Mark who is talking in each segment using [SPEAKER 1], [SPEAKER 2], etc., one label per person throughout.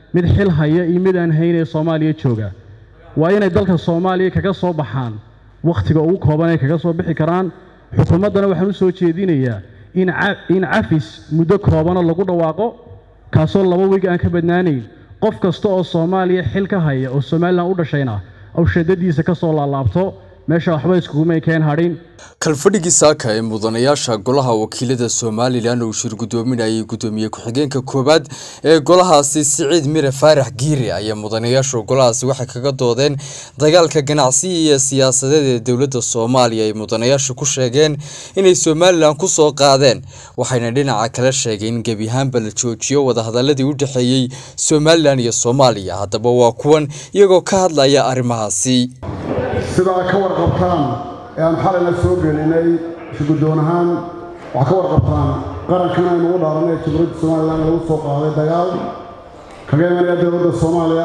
[SPEAKER 1] mid xil haya iyo mid aan hayn ee soomaaliya jooga waa inay dalka soomaaliya kaga soo baxaan wakhtiga ugu kooban ay kaga soo bixi karaan xukuumaddana waxaan u soo jeedinayaa in cafis muddo koobana lagu dhawaaqo kaasoo laba wiig aan ka badnaanayn qof kasta oo soomaaliya xil ka haya oo somalilan u dhashayna aw shadadiisa ka soo laalaabto meesha waxba iskugumay keen hadhin
[SPEAKER 2] kalfadhigii saaka ee mudanayaasha golaha wakiilada somalilan uu shir guddoominayay guddoomiye ku-xigeenka koowaad ee golahaasi siciid mire faarax giire ayaa mudanayaashu golahaasi waxay kaga doodeen dagaalka ganacsiga iyo siyaasadeed ee dowladda soomaaliya ay mudanayaashu ku sheegeen inay somalilan ku soo qaadeen waxayna dhinaca kale sheegeen in gebi ahaanba la joojiyo wadahadaladii u dhexeeyey somalilan iyo soomaaliya haddaba waa kuwan iyagoo ka hadlaya arrimahaasi
[SPEAKER 3] sidaa ka warqabtaan ee aan xalayna soo gelinay shuguddoon ahaan waxaa ka warqabtaan qarankan aynu u dhaaranay ee jamhuuriyadda somalilan lagu soo qaaday dagaal kaga imanaya dowladda soomaaliya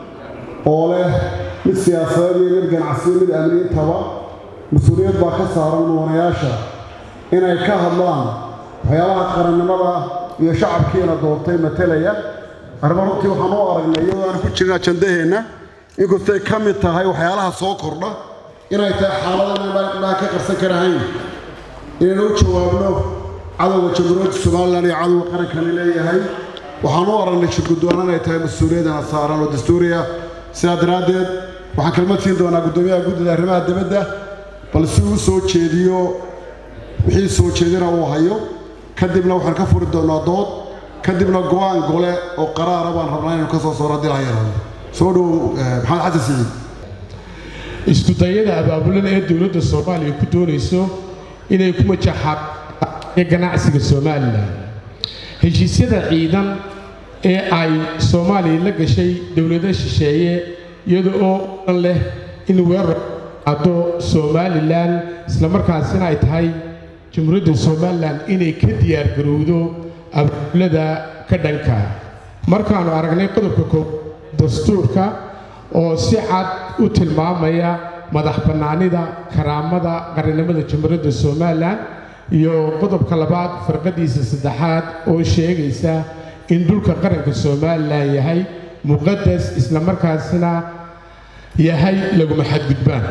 [SPEAKER 3] oo leh mid siyaasadeed iyo mid ganacsiyo mid amniintaba mas-uuliyad baa ka saaran mudanayaasha inay ka hadlaan waxyaabaha qarannimada iyo shacabkiina doortay matalaya arrimo runtii waxaan u aragnay iyadoo aan ku jirin ajandaheenna inkastay ka mid tahay waxyaalaha soo kordha inay tahay xaalada inaan ka qarsan karahayn inaynu u jawaabno cadowga jamhuuriyadda somalilan iyo cadowga qarankani leeyahay waxaan u aragnay shirguddoon inay tahay mas-uuliyadana saaran oo dastuuriya sidaa daraaddeed waxaan kalmad siin doonaa guddoomiyaha guddida arrimaha dibadda bal si uu soo jeediyo wixii soo jeedina uu hayo kadibna waxaan ka furi doonaa dood kadibna go-aan gole oo qaraara baan rabnaa inaynu ka soo saaro haddii laha yaraado soo dhow maxamed xasan siciid
[SPEAKER 4] iskudayada abaabulada ee dowladda soomaaliya ku doonayso inay ku majaxaan ganacsiga somalilan heshiisyada ciidan ee ay soomaaliya la gashay dowlado shisheeye iyada oo dhan leh in weerar ado somalilan islamarkaasina ay tahay jamhuuriyadda somalilan inay ka diyaargarowdo abaabulada ka dhanka markaannu aragnay qodobka koob dastuurka oo si cad u tilmaamaya madax bannaanida karaamada qarannimada jamhuuriyadda somalilan iyo qodobka labaad farqadiisa saddexaad oo sheegaysa in dhulka qaranka somalilan yahay muqadas islamarkaasina yahay laguma xadgudbaan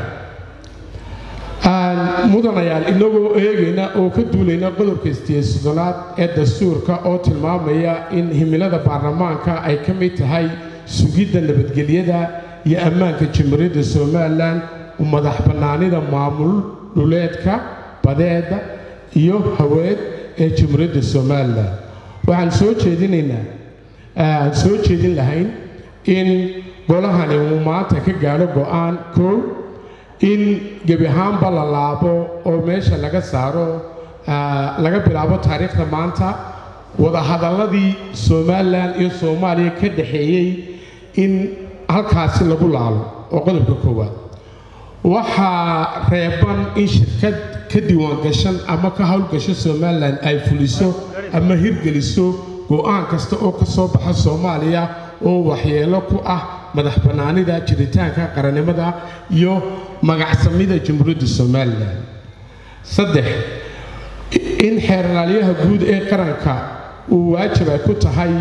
[SPEAKER 4] mudanayaal inagoo eegayna oo ka duulayna qodobka istiyeesodonaad ee dastuurka oo tilmaamaya in himilada baarlamaanka ay ka mid tahay sugidda nabadgelyada iyo ammaanka jamhuuriyadda somalilan u madax bannaanida maamul dhuleedka badeeda iyo haweed ee jamhuuriyadda somalilan waxaan soo jeedinaynaa aan soo jeedin lahayn in golahani uu maanta ka gaadho go'aan koow in gebi ahaanba la laabo oo meesha laga saaro laga bilaabo taariikhda maanta wadahadalladii somalilan iyo soomaaliya ka dhexeeyey in halkaasi lagu laalo oo qodobka koowaad waxaa reeban in shirkad ka diiwaangashan ama ka howlgasho somalilan ay fuliso ama hirgeliso go'aan kasta oo ka soo baxa soomaaliya oo waxyeelo ku ah madax bannaanida jiritaanka qarannimada iyo magacsamida jamhuuriyadda somalilan saddex in xeerlaalyaha guud ee qaranka uu waajib ay ku tahay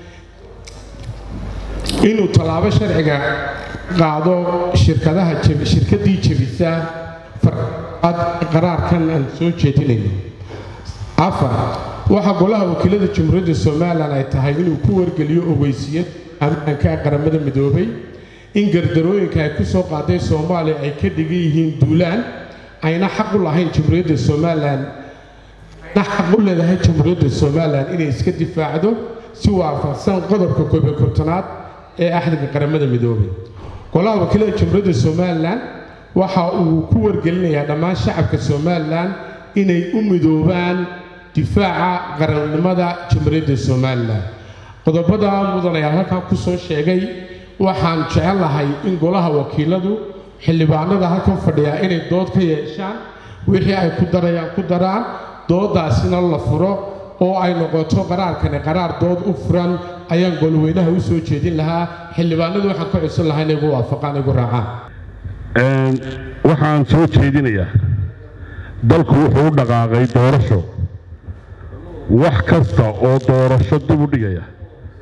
[SPEAKER 4] inuu tallaabo sharciga qaado shirkadaha shirkaddii jebisa farad qaraarkan aan soo jeedinayno afar waxaa golaha wakiilada jamhuuriyadda somalilan ay tahay inuu ku wargeliyo ogeysiyad ammaanka qaramada midoobay in gardarooyinka ay ku soo qaaday soomaaliya ay ka dhigan yihiin duulaan ayna xaq u lahayn jamhuuriyadda somalilan ayna xaq u leedahay jamhuuriyadda somalilan inay iska difaacdo si waafaqsan qodobka koob iyo kontonaad ee axdiga qaramada midoobay golaha wakiilada jamhuuriyadda somalilan waxa uu ku wargelinayaa dhammaan shacabka somalilan inay u midoobaan difaaca qarannimada jamhuuriyadda somalilan qodobada mudanayaal halkan ku soo sheegay waxaan jecelahay in golaha wakiiladu xildhibaanada halkan fadhiyaa inay dood ka yeeshaan wixii ay ku darayaan ku daraan doodaasina la furo oo ay noqoto qaraarkani qaraar dood u furan ayaan golweynaha u soo jeedin lahaa xildhibaanadu waxaan ka codsan lahaa inay igu waafaqaan igu raacaan
[SPEAKER 5] waxaan soo jeedinayaa dalku wuxuu u dhaqaaqay doorasho wax kasta oo doorasho dib u dhigaya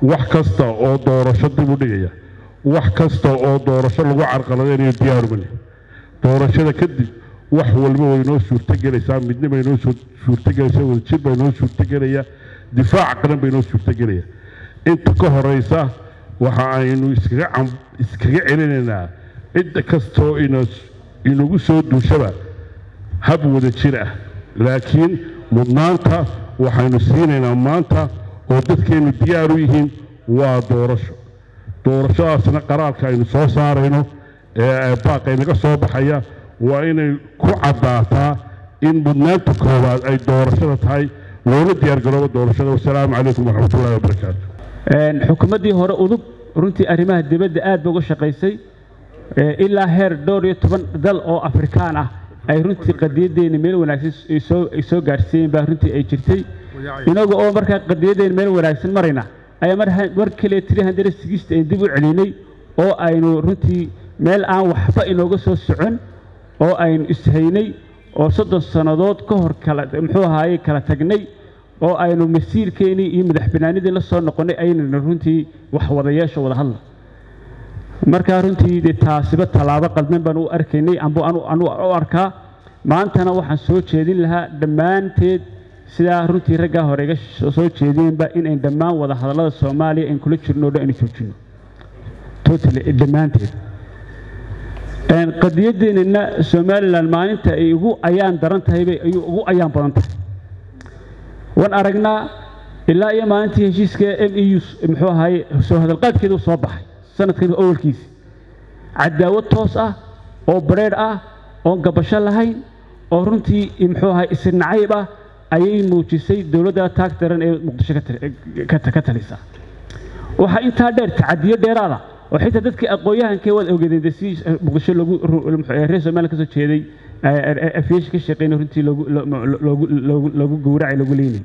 [SPEAKER 5] wax kasta oo doorasho dib u dhigaya wax kasta oo doorasho lagu carqaladaynayo diyaarumani doorashada kadib wax walba way noo suurtogelaysaa midna bay noo suurtogelaysaa wadajir bay noo suurtogelaya difaac qaran bay noo suurtogelaya inta ka horeysa waxa aynu iskaga iskaga celinaynaa cidda kastoo inagu soo duushaba hab wada jir ah laakiin mudnaanta waxaynu siinaynaa maanta oo dadkeennu diyaar u yihiin waa doorasho doorashadaasna qaraarka aynu soo saarayno ee baaqaynaga soo baxaya waa inay ku caddaataa in mudnaanta koowaad ay doorashada tahay loona diyaargaroobo doorashada wasalaamu calaykum waraxmatullahi wabarakaatu
[SPEAKER 6] xukuumaddii hore udub runtii arrimaha dibadda aad ba uga shaqaysay ilaa heer dhowr iyo toban dal oo afrikaan ah ay runtii qadiyadeena meel wanaagsan ay soo gaadhsiiyeen baa runtii ay jirtay inaga oo markaa qadiyadeena meel wanaagsan marayna ayaa mar kale tiri handare sigista aynu dib u celinay oo aynu runtii meel aan waxba inooga soo socon oo aynu ishaynay oo soddon sannadood ka hor kala muxuu ahaaye kala tagnay oo aynu masiirkeennii iyo madax banaanidii la soo noqonnay aynana runtii wax wadayeesho wada hadla markaa runtii dee taasiba tallaabo qaldan baan u arkaynay ambu anu u arkaa maantana waxaan soo jeedin lahaa dhammaanteed sidaa runtii raggaa hore iga soo jeedinba inayn dhammaan wada hadallada soomaaliya ayn kula jirno o dhan aynu joojino totally dhammaanteed qadiyadeennana somalilan maalinta ay ugu ayaan daran tahay bay ayuu ugu ayaan badan tahay waan aragnaa ilaa iyo maalintii heshiiska m e u muxuu ahaye soo hadalqaadkeedu soo baxay sanadkan awalkiisi cadaawad toos ah oo bareedh ah oon gabasho lahayn oo runtii muxuu ahaye isnacayb ah ayay muujisay dowladda taag daran ee muqdisho ka talisa waxaa intaa dheer tacadiyo dheeraada oo xitaa dadkii aqoon-yahankee waad ogeedeen si muqdisho lagu reer somaliya ka soo jeeday afyeesha ka shaqeynay runtii loogu gowracay lagu leynay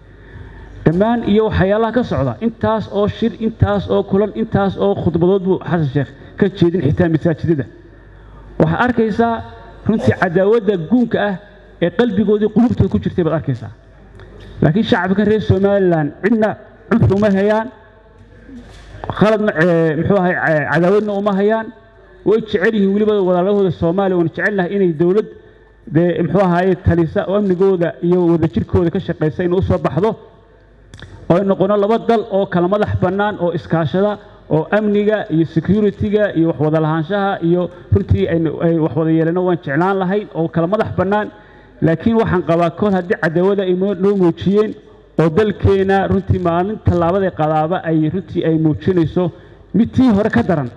[SPEAKER 6] dhammaan iyo waxyaalaha ka socda intaas oo shir intaas oo kulan intaas oo khudbadood buu xasan sheekh ka jeedin xitaa masaajidada waxaad arkaysaa runtii cadaawadda guunka ah ee qalbigoodii qulubtooda ku jirtay baad arkaysaa laakiin shacabkan reer somalilan cidna cunfi uma hayaan khaladna muxuu ahay cadaawadna uma hayaan way jecel yihiin weliba walaalahooda soomaaliya waan jecelnahay inay dowlad dee muxuu ahaye talisa oo amnigooda iyo wadajirkooda ka shaqaysa inay usoo baxdo oo ay noqono laba dal oo kala madax bannaan oo iskaashada oo amniga iyo security-ga iyo waxwada lahaanshaha iyo runtii ay waxwada yeelano waan jeclaan lahayn oo kala madax bannaan laakiin waxaan qabaa kol haddii cadaawada ay noo muujiyeen oo dalkeena runtii maalin tallaabada qadaaba ay runtii ay muujinayso mid tii hore ka daran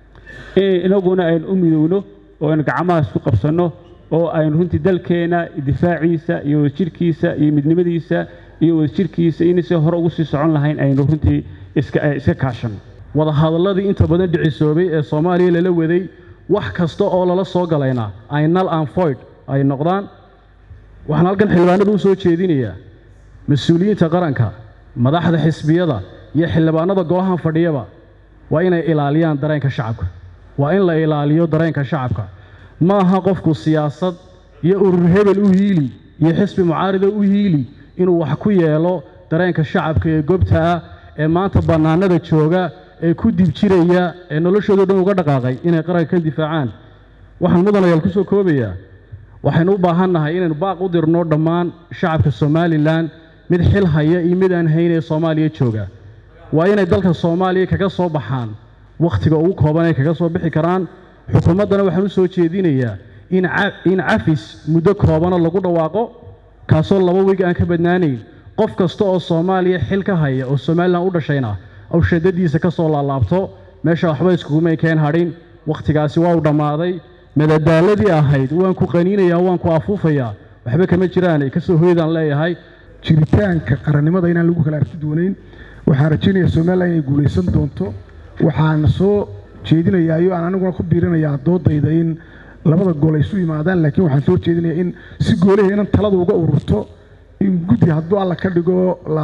[SPEAKER 6] inaguna aynu u midowno oo aynu gacmahaas ku qabsanno oo aynu runtii dalkeena difaaciisa iyo wadajirkiisa iyo midnimadiisa iyo wadajirkiisa inaysi hore ugu sii socon lahayn aynu runtii iska kaashanno
[SPEAKER 1] wadahadalladii inta badan dhicisoobay ee soomaaliya lala waday wax kasta oo lala soo galayna ay nal and foyd ay noqdaan waxaan halkan xildhibaanada u soo jeedinayaa mas-uuliyiinta qaranka madaxda xisbiyada iyo xildhibaanada golahan fadhiyaba waa inay ilaaliyaan dareenka shacabka waa in la ilaaliyo dareenka shacabka ma aha qofku siyaasad iyo urur hebel u hiili iyo xisbi mucaarida u hiili inuu wax ku yeelo dareenka shacabka ee gobta ah ee maanta bannaanada jooga ee ku dibjiraya ee noloshoodo dhan uga dhaqaaqay inay qaranka ka difaacaan waxaan mudanayaal ku soo koobayaa waxaynu u baahannahay inaynu baaq u dirno dhammaan shacabka somalilan mid xil haya iyo mid aan hayn ee soomaaliya jooga waa inay dalka soomaaliya kaga soo baxaan wakhtiga ugu kooban ay kaga soo bixi karaan xukuumaddana waxaan u soo jeedinayaa in cafis muddo koobana lagu dhawaaqo kaasoo laba wiig aan ka badnaanayn qof kasta oo soomaaliya xil ka haya oo somalilan u dhashayna awshadadiisa ka soo laalaabto meesha waxba iskugumay keen hadhin wakhtigaasi waa u dhammaaday madadaaladii ahayd waan ku qaniinayaa waan ku afuufayaa waxba kama jiraan kasoo hoydaan leeyahay
[SPEAKER 7] jiritaanka qarannimada inaan lagu kala arki doonayn waxaan rajaynayaa somalilan inay guulaysan doonto waxaana soo jeedinayaa iyo aan aniguna ku biirinayaa doodayda in labada gool ay isu yimaadaan laakiin waxaan soo jeedinayaa in si goolaheenan taladu uga ururto in guddi hadduu alla ka dhigo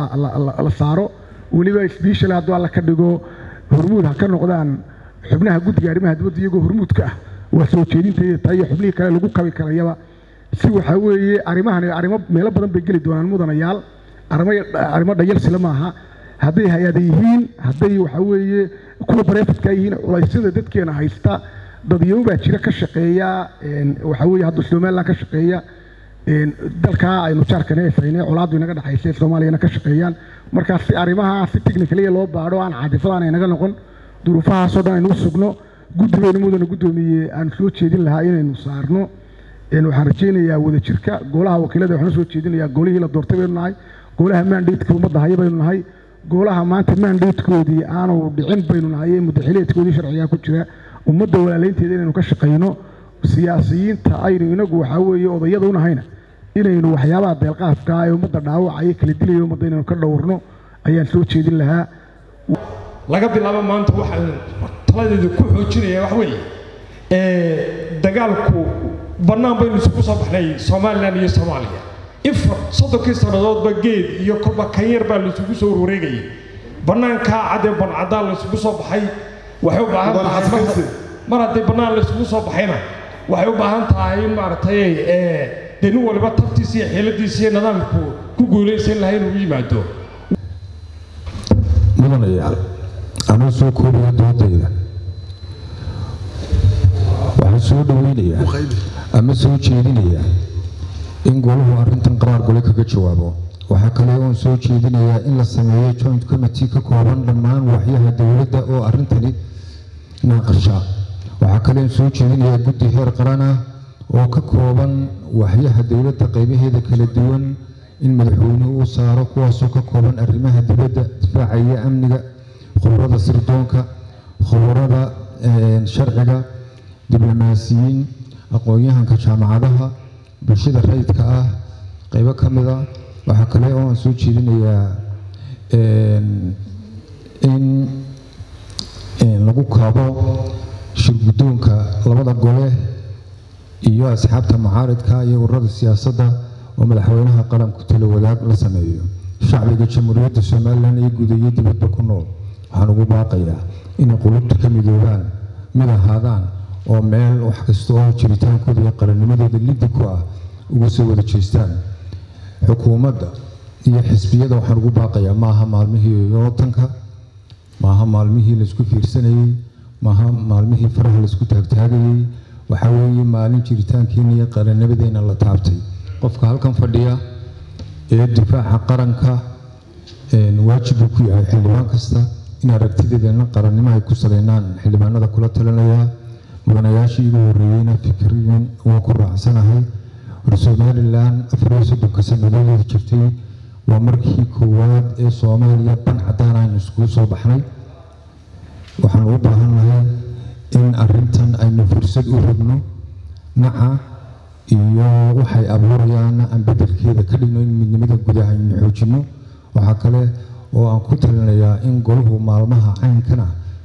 [SPEAKER 7] la saaro weliba sbeshal hadduu alla ka dhigo hormuud ha ka noqdaan xubnaha guddiga arrimaha dibadda iyagoo hormuudka ah waa soo jeedintayda tahay iyo xubnihii kale lagu kabi karayaba si waxaa weeye arrimahan arrimo meelo badan bay geli doonaan mudanayaal arrimo dhayalsile maaha hadday hay-ada yihiin hadday waxa weeye kuwa bareefadka yihiin culaysyada dadkeena haysta dadyow baa jira ka shaqeeya waxa weeye hadda somaliland ka shaqeeya dalkaa aynu jaarkana efaynay colaaddu inaga dhexaysa soomaaliyana ka shaqeeyaan markaa si arrimaha si technicaliya loo baadho aan caadifadaan aynaga noqon duruufahaasoo dhan aynu sugno guddi baynu mudana guddoomiye aan soo jeedin lahaa inaynu saarno waxaan rajaynayaa wadajirka golaha wakiilada waxaan soo jeedinayaa golihii la doortay baynu nahay golaha mandateska ummadda haya baynu nahay golaha maanta mandatekoodii aanu dhicin baynu nahay ee mudaxileedkoodii sharcigaa ku jira ummadda walaalaynteeda inaynu ka shaqayno siyaasiyiinta aynu inagu waxaa weeye odayada u nahayna inaynu waxyaabaha deelqaafka ee ummadda dhaawacaya kala dilaya ummadda inaynu ka dhowrno ayaan soo jeedin lahaa
[SPEAKER 4] laga bilaabo maanta waxaan taladeedu ku xoojinaya wax weeye dagaalku bannaan baynu isugu soo baxnay somalilan iyo soomaaliya infar soddonkii sannadoodba geed iyo kolba kanyar baa laisugu soo warwareegayay bannaankaa cadee bancadaan laysugu soo baxay waxay u baahan tahay mar haddii bannaan laysugu soo baxayna waxay u baahan tahay in maaragtay dee nin waliba tabtiisa iyo xeeladiisa iyo nidaamku ku guulaysan lahay inuu u yimaado
[SPEAKER 8] mudanayaal anuu soo koobayo doodayda waxaan soo dhoweynayaa ama soo jeedinayaa in golahu arrintan qaraar gole kaga jawaabo waxaa kale oon soo jeedinayaa in la sameeyo joint committee ka kooban dhammaan waxyaha dowladda oo arrintani naaqasha waxaa kale oon soo jeedinayaa guddi heer qaran ah oo ka kooban waxyaha dowladda qaybaheeda kala duwan in madaxweynuhu u saaro kuwaasoo ka kooban arrimaha dibadda difaaca iyo amniga khubarada sirdoonka khubarada sharciga diblomaasiyiin aqoon-yahanka jaamacadaha bulshada rayidka ah qaybo ka mid a waxaa kale oo aan soo jeedinayaa in lagu kaabo shirguddoonka labada gole iyo asxaabta mucaaridka iyo ururada siyaasadda oo madaxweynaha qaranku talo wadaag la sameeyo shacbiga jamhuuriyadda somalilan ee guud iyo dibadba ku nool waxaan ugu baaqayaa inay qulubta ka midoobaan mid ahaadaan oo meel wax kasta oo jiritaankooda iyo qarannimadooda liddi ku ah uga soo wada jeestaan xukuumadda iyo xisbiyada waxaan ugu baaqayaa maaha maalmihii yootanka maaha maalmihii laysku fiirsanayey maaha maalmihii faraha laysku taagtaagayey waxaa weeye maalin jiritaankeena iyo qarannimadeenna la taabtay qofka halkan fadhiya ee difaaca qaranka waajib buu ku yahay xildhibaan kasta in aragtideedana qarannimo ay ku saleynaan xildhibaanada kula talinayaa mudanayaashii igu horreeyeyna fikriyan waa ku raacsanahay war somalilan afariyo soddonka sannadoodooda jirtay waa markii koowaad ee soomaaliya ban caddaan aynu iskugu soo baxnay waxaan u baahannahay in arrintan aynu fursad u rabno naca iyo waxay abuurayaan aan bedelkeeda ka dhigno in midnimada gudaha aynu xoojinno waxaa kale oo aan ku talinayaa in golahu maalmaha caynkana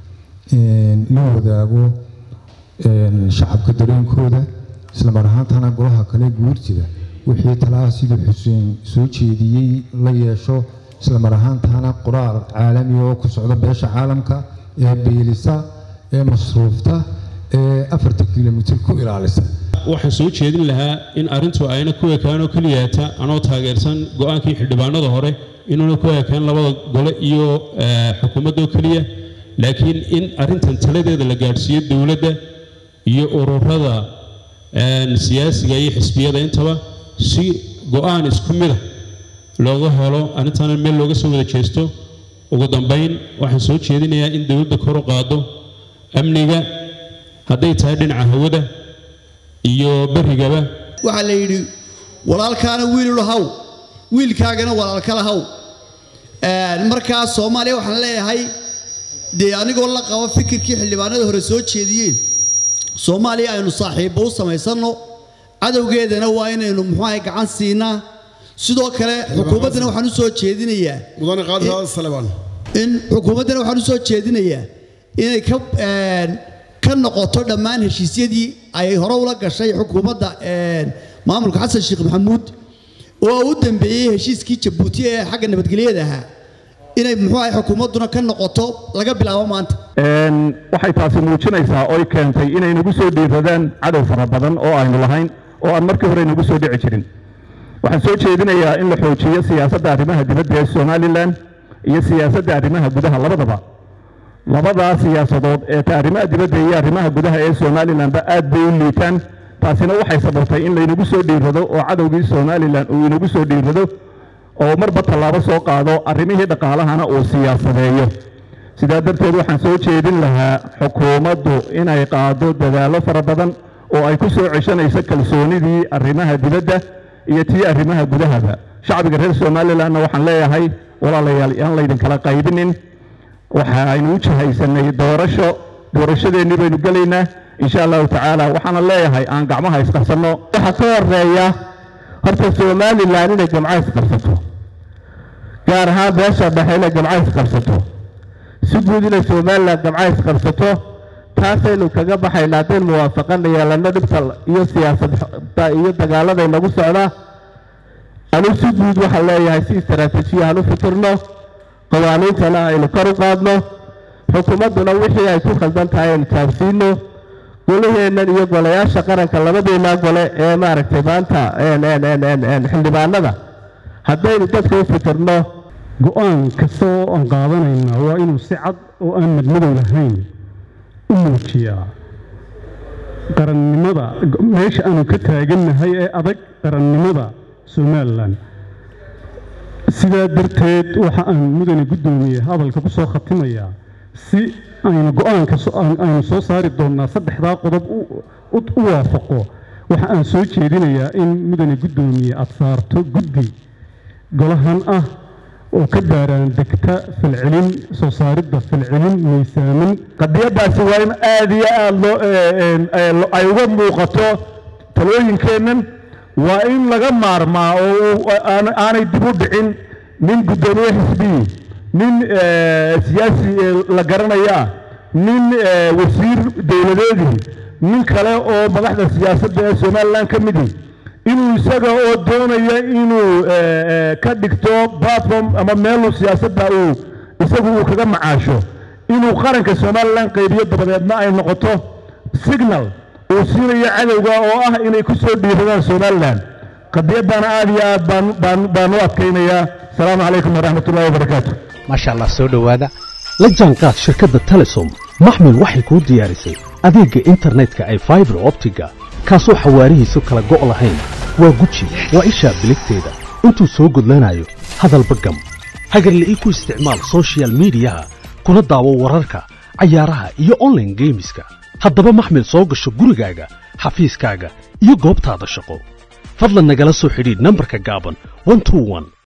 [SPEAKER 8] la wadaago shacabka dareenkooda islamar ahaantana golaha kale guurtida wixii talaha siduu xuseen soo jeediyey la yeesho islamar ahaantana qoraal caalami oo ku socda beesha caalamka ee beelisa ee masruufta ee afarta kilomitir ku ilaalisa
[SPEAKER 9] waxaan soo jeedin lahaa in arrintu ayna ku ekaanoo keliyaata anoo taageersan go-aankii xildhibaanada hore inuuna ku ekaan labada gole iyo xukuumadoo keliya laakiin in arrintan taladeeda la gaadhsiiyo dowladda iyo ururada siyaasiga iyo xisbiyada intaba si go-aan isku mida looga helo arrintana meel looga soo wada jeesto ugu dambayn waxaan soo jeedinayaa in dowladda kor u qaado amniga hadday tahay dhinaca hawada iyo berrigaba
[SPEAKER 10] waxaa la yidhi walaalkaana wiilul haw wiilkaagana walaalkala haw markaa soomaaliya waxaan leeyahay dee anigoo la qabo fikirkii xildhibaanada hore soo jeediyeen soomaaliya aynu saaxiibbo u samaysanno cadowgeedana waa inaynu muxuahay gacan siinaa sidoo kale xukuumaddana waxaan u soo jeedinayaa
[SPEAKER 3] mudane qaadi salebaan
[SPEAKER 10] in xukuumaddana waxaan u soo jeedinayaa inay ka ka noqoto dhammaan heshiisyadii ay hore ula gashay xukuumadda maamulka xasan sheekh maxamuud oo u dambeeyey heshiiskii jabuuti ee xagga nabadgelyada ahaa inay muxuu ahay xukuumadduna ka noqoto laga bilaabo maanta
[SPEAKER 1] waxay taasi muujinaysaa oy keentay inay nagu soo dhiiradaan cadow fara badan oo aynu lahayn oo aan markii hore nagu soo dhici jirin waxaan soo jeedinayaa in la xoojiyo siyaasadda arrimaha dibadda ee somalilan
[SPEAKER 11] iyo siyaasadda arrimaha gudaha labadaba labadaa siyaasadood ee ta arrimaha dibadda iyo arrimaha gudaha ee somalilanba aad bay u liitaan taasina waxay sababtay in laynagu soo dhiirrado oo cadowgii somalilan uu inagu soo dhiirrado oo marba tallaabo soo qaado arrimihii dhaqaalahana uu siyaasadeeyo sidaa darteed waxaan soo jeedin lahaa xukuumaddu inay qaado dadaallo fara badan oo ay ku soo ceshanayso kalsoonidii arrimaha dibadda iyo tii arrimaha gudahaba shacbiga reer somalilanna waxaan leeyahay walaalayaal aan laydinkala qaybinin waxa aynu u jahaysanay doorasho doorashadeennii baynu gelaynaa insha allahu tacaala waxaana leeyahay aan gacmaha isqabsanno
[SPEAKER 12] waxaa ka horeeya horta somalilan inay jamco isqabsato gaar ahaan beesha dhexe inay jamco isqabsato si guud inay somalilan jamco isqabsato taasaynu kaga baxaynaa haddaynu muwaafaqana yeelanno dhibta iyo siyaasadda iyo dagaalada inagu socda anu si guud waxaan leeyahay si istaraatiijiya aan u fikirno qawaaniintana aynu kor u qaadno xukuumadduna wixii ay ku khaldan tahay aynu taabsiino golaheennan iyo golayaasha qaranka labadeennaa gole ee maaragtay maanta xildhibaanada haddaynu dadka u fikirno
[SPEAKER 1] go-aan kasta oo aan qaadanayna waa inuu si cad oo aan madmadow lahayn u muujiyaa qarannimada meesha aanu ka taagannahay ee adag qarannimada somalilan sidaa darteed waxa aan mudane guddoomiye hadalka ku soo khatimayaa si aynu go-aanka aynu soo saari doonnaa saddexdaa qodob u waafaqo waxa aan soo jeedinayaa in mudane guddoomiye aad saarto guddi golahan ah oo ka baaraan degta falcelin soo saaridda falcelin miisaaman
[SPEAKER 12] qadiyaddaasi waa in aad iyo aad loo ay uga muuqato talooyinkeennan waa in laga maarmaa oo aanay dib u dhicin nin guddoomiye xisbiyi nin siyaasi la garanaya nin wasiir dowladeedii nin kale oo madaxda siyaasadda ee somalilan ka midi inuu isaga oo doonaya inuu ka dhigto platform ama meelu siyaasadda uu isagu uu kaga macaasho inuu qaranka somalilan qaybiyo dabadeedna ay noqoto signal uu siinayo cadowga oo ah inay ku soo dhiiradaan somalilan qadiyaddana aad iyo aad baan u adkaynayaa asalaamu calaykum waraxmat ullahi wabarakaatu
[SPEAKER 13] maasha allah soo dhowaada la jaanqaad shirkadda telesom maxmil waxay kuu diyaarisay adeegga internetka ay faibar optiga kaasoo xawaarihiisu kala go' lahayn waa guji waa ishaa biligteeda intuu soo gudlanayo hadalba gam hagarle ii ku isticmaal soshiyal miidiyaha kuna daawo wararka cayaaraha iyo onlaine geemiska haddaba maxmil soo gasho gurigaaga xafiiskaaga iyo goobtaada shaqo fadlan nagala soo xidhiidh nambarka gaaban